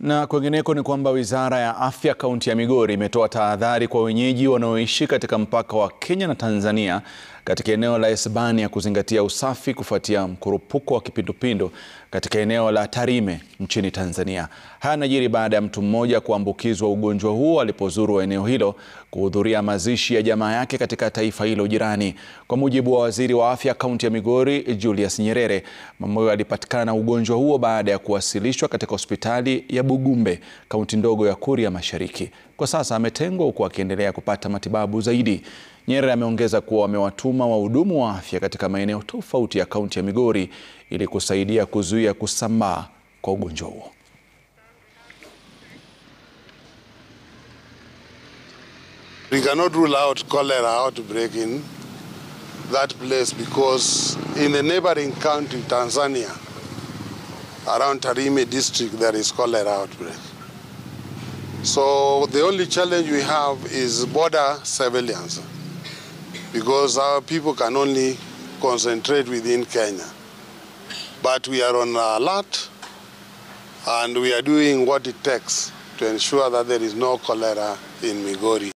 Na kwingineko ni kwamba Wizara ya Afya kaunti ya Migori imetoa tahadhari kwa wenyeji wanaoishi katika mpaka wa Kenya na Tanzania katika eneo la Esbania kuzingatia usafi kufuatia mkurupuko wa kipindupindu katika eneo la Tarime nchini Tanzania. Haya yanajiri baada ya mtu mmoja kuambukizwa ugonjwa huo alipozuru eneo hilo kuhudhuria mazishi ya jamaa yake katika taifa hilo jirani. Kwa mujibu wa Waziri wa Afya kaunti ya Migori, Julius Nyerere, mama huyo alipatikana na ugonjwa huo baada ya kuwasilishwa katika hospitali ya Bugumbe, kaunti ndogo ya Kuria Mashariki. Kwa sasa ametengwa huku akiendelea kupata matibabu zaidi. Nyerere ameongeza kuwa wamewatuma wahudumu wa afya katika maeneo tofauti ya kaunti ya Migori ili kusaidia kuzuia kusambaa kwa ugonjwa huo. We cannot rule out cholera outbreak in that place because in the neighboring country, Tanzania, around Tarime district, there is cholera outbreak. So the only challenge we have is border surveillance because our people can only concentrate within Kenya. But we are on alert and we are doing what it takes to ensure that there is no cholera in Migori.